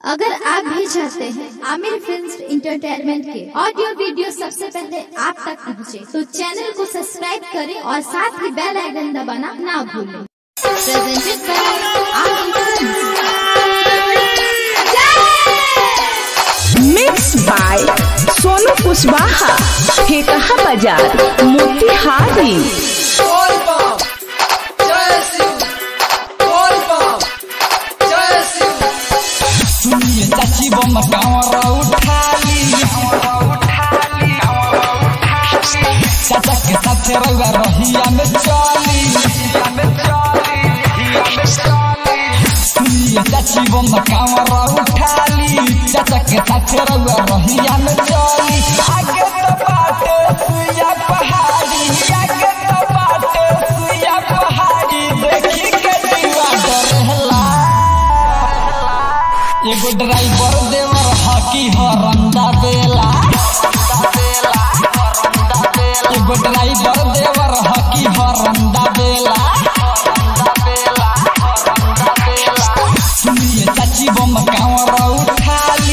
अगर आप भी चाहते हैं आमिर फिल्म इंटरटेनमेंट के ऑडियो वीडियो सबसे पहले आप तक पहुंचे, तो चैनल को सब्सक्राइब करें और साथ ही बेल आइकन दबाना ना भूलें presented by Aamir mix by Sonu Kushwaha Thekaha बाजार मोतिहारी All Bomb, जय शिव All Bomb, जय शिव सुनिए चाची बम कांवरा उठाली चाचा के साथ रउआ रहिया में चली सुनिए चाची बम कांवरा उठाली चाचा के साथ रउआ रहिया में चली आगे तो बाटे सुइया पहाड़ी आगे तो बाटे सुइया पहाड़ी देखी के दीवा डरेला एगो ड्राइवर देवर हकी हरंदा बेला एगो ड्राइवर देवर हकी हरंदा बेला सुनिए चाची बम कांवर उठाली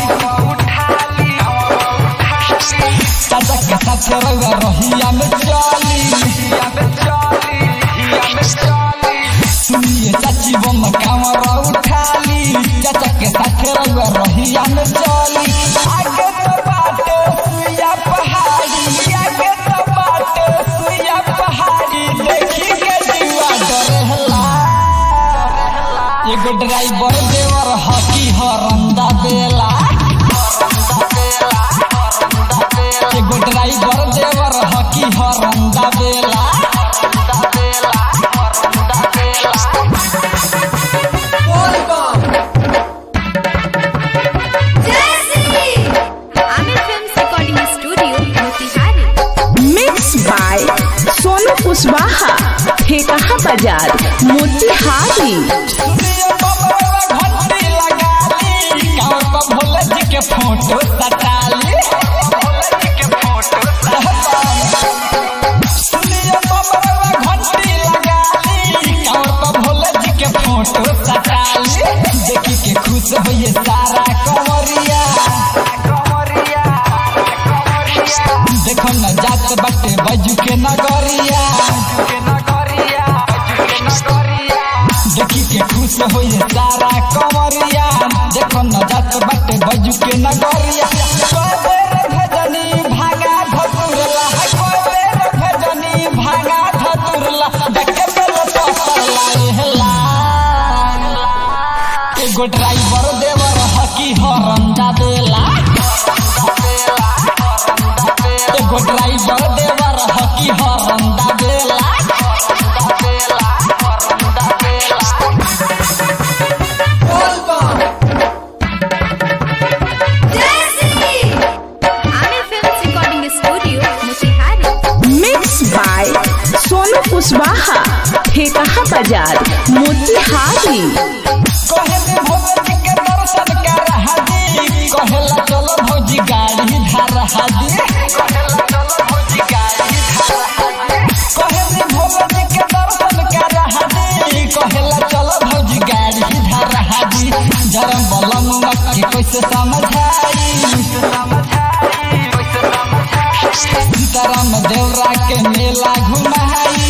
चाचा के साथ रउआ रहिया में चली सुनिए चाची बम कांवर उठाली चाचा के साथ रउआ रहिया में चली आगे तो बाटे सुइया पहाड़ी आगे तो बाटे सुइया पहाड़ी देखी के जीवा डरेला एगो ड्राइवर देवर हकी हरंदा बेला एगो ड्राइवर देवर हकी हरंदा बेला All Bomb, Aamir film recording studio Motihari mix by Sonu Kushwaha Thekaha बाजार मोतिहारी सुनिए बबरवा घंटी लगाली गाँव पर भोले जी के फोटो सटाली सुनिए बबरवा घंटी लगाली गाँव पर भोले जी के फोटो सटाली देखी के खुश होइए सारा कंवरिया देखो न जात बाटे बजू के नगरिया देखी के खुश होइए सारा कंवरिया देखो न जात बाटे बजू के नगरिया कोबेर भजनी भागा धतुरला कोबेर भजनी भागा धतुरला देखे बेल पसरला एहला एगो ड्राइवर देवर हकी हरंदा देला एगो ड्राइवर देवर हकी हरंदा देला All Bomb, Aamir film recording studio Motihari mix by Sonu Kushwaha Thekaha बाजार मोतिहारी कहे दे भोजी के दर्शन कर हाजी कहेला चलो भौजी गाड़ी धार हाजी कहे दे भोजी के दर्शन कर हाजी कहेला चलो भौजी गाड़ी धार हाजी जरम बलम के कैसे समझाई सीताराम देवरा के मेला घुमाई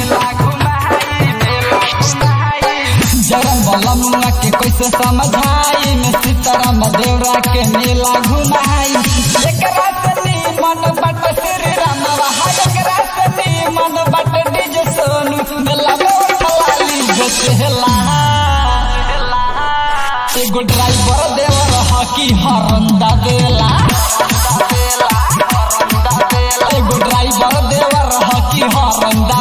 जरम बलम के कैसे समझाई में सीताराम देवरा के मेला घुमाई एकरा से मन बट श्री राम रहा एकरा से मन बट डीजे सोनू मेला में उठलाली बेचेला एगो ड्राइवर देवर हकी हरंदा देला एगो ड्राइवर देवर हकी हरंदा